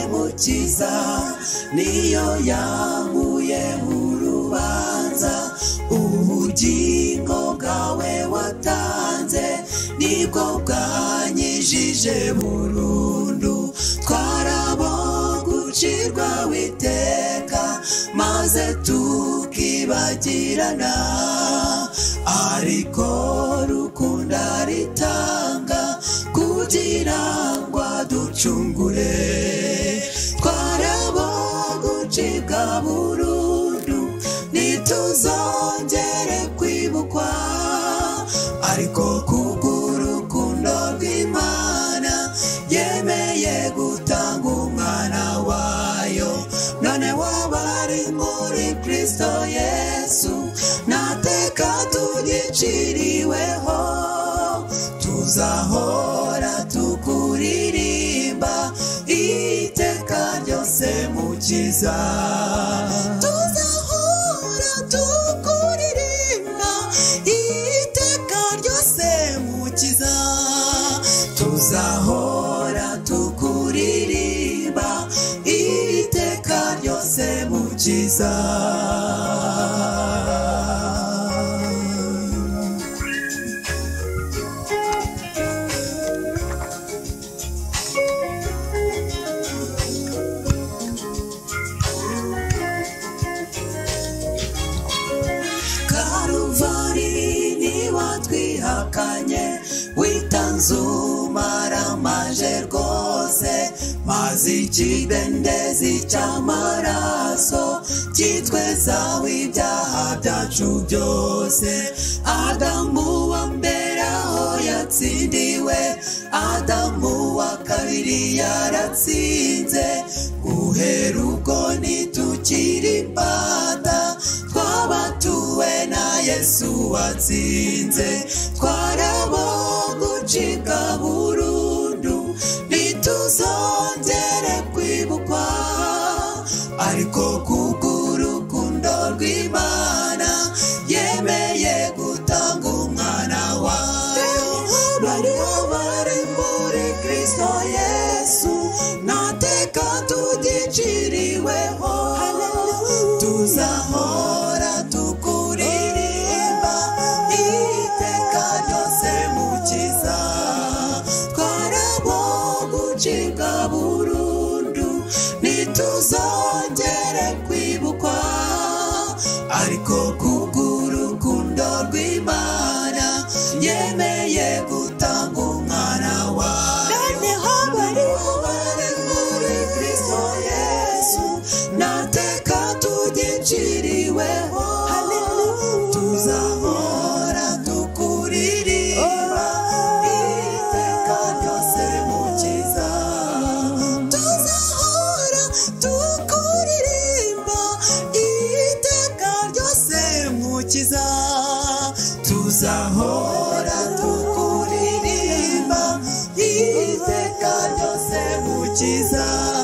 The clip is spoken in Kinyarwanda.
agakiza niyo yahuye mu rubanza ubugingo bwawe watanze nibwo bwanyijije burundu twarabogucirwa witeka maze tukibagirana ariko rukunda ritanga kugira ngo aducungure twarabogucibwa burundu ntituzongere kwibukwa ariko kubw'urukundo rw'imana yemeye gutanga umwana wayo none wabari muri kristo yesu nta teka tugiciriweho tuzahora tukuririmba iteka ryose mukiza tuzahora tukuririmba iteka ryose mukiza tuzahora tukuririmba iteka ryose mukiza karuvari ni watwihakanye witanze umaramaje rwose maze ikidendezi cy'amaraso kitweza w'ibyaha byacu byose adamu wa mbere aho yatsindiwe adamu wa kabiri yaratsinze guhera ubwo ntitukiri imbata twabatuwe na yesu watsinze twarabogucika burundu ntituzongere kwibukwa ariko kubw'urukundo rw'imana yemeye gutanga umwana wayo bari bari muri kristo yesu nta teka tugiciriweho tuzahora tukuririmba iteka ryose mukiza twarabogucibwa burundu ntituzongere kwibukwa ariko kubw'urukundo rw'imana yemeye gutanga umwana wayo noneho bariho bari muri kristo yesu nta teka tugiciriweho tuzahora tukuririmba iteka ryose mukiza tuzahora tukuririmba iteka ryose mukiza tuzahora tukuririmba iteka ryose mukiza